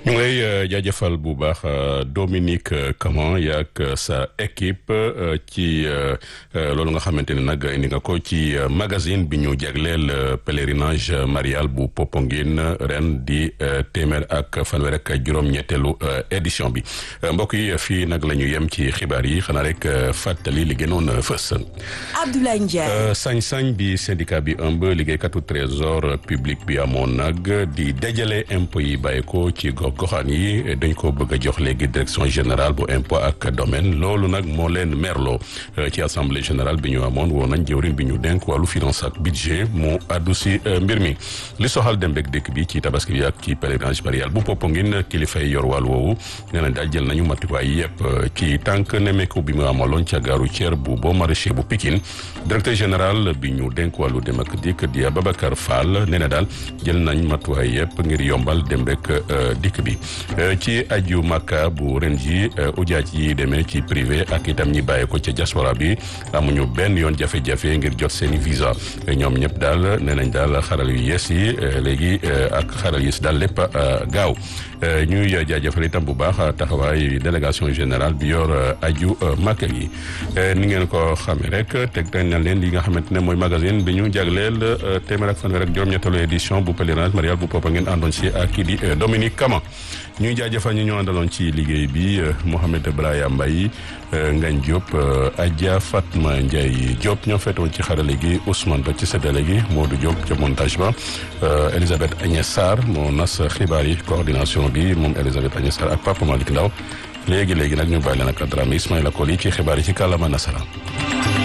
ñu ngi lay jaajëfal bu baax Dominique Caman yaak sa équipe ci loolu nga xamante ne nag indi nga ko ci magazine bi ñu jagleel pèlerinage marial bu Popenguine ren di téeméer ak fanweer ak juróom-ñetteelu édition bi mbokk yi fii nag la ñu yem ci xibaar yi xanaa rek fàttali li gënoon fës. Abdoulaye Ndiaye. sañ-sañ bi syndicat bi ëmb liggéeykatu trésor public bi amoon nag di dajale impôt yi bàyyi ko ci gox goxaan yi dañ ko bëgg a jox léegi direction générale bu impôt ak domaine loolu nag moo leen merloo ci assemblée générale bi ñu amoon woon nañ jëwriñ bi ñu denk wàllu finance ak budget mu addu si mbir mi li soxal dem beeg dëkk bi ci tabaski bi ak ci pèlerinage marial bu Popenguine kilifay yor wàll woowu nee nañ daal jël nañu matuwaay yëpp ci tànk nemeeku bi mu amaloon ca gaaru Thier bu boo maraîcher bu Pikine directeur général bi ñu denk wàllu dem ak dikk di Ababacar Fall nee na daal jël nañ matuwaay yëpp ngir yombal dem beeg dikk bi ci aju Makka bu ren ji ujaaj yi demee ci privé ak itam ñi bàyyi ko ca diaspora bi amuñu benn yoon jafe-jafe ngir jot seeni visa ñoom ñëpp daal nee nañ daal xaral yu yees yi léegi ak xaral yi si daal lépp gaaw ñuy jaajëfal itam bu baax taxawaay délégation générale bi yor aju Makka yi ni ngeen ko xamee rek teg nañ leen li nga xamante ne mooy magazine bi ñu jagleel téeméer ak fanweer ak juróom-ñetteelu édition bu pèlerinage marial bu Popenguine àndoon si ak kii di Dominique Caman ñuy jaajëfal ñu ñu àndaloon ci liggéey bi Mohamed Braya Mbaye Ngagne Diop Adja Fatma Ndiaye Diop ñoo feetoon ci xarale gi Ousmane Ba ci séddale gi Modou Diop ca montage ba Elisabeth Agnès Sarr moo nas xibaar yi coordination bi moom Elisabeth Agnès Sarr ak Papa Malick Ndaw léegi léegi nag ñu bàyyi leen ak Dramé Ismaïla Koli ci xibaar yi ci kàllaama nasaraan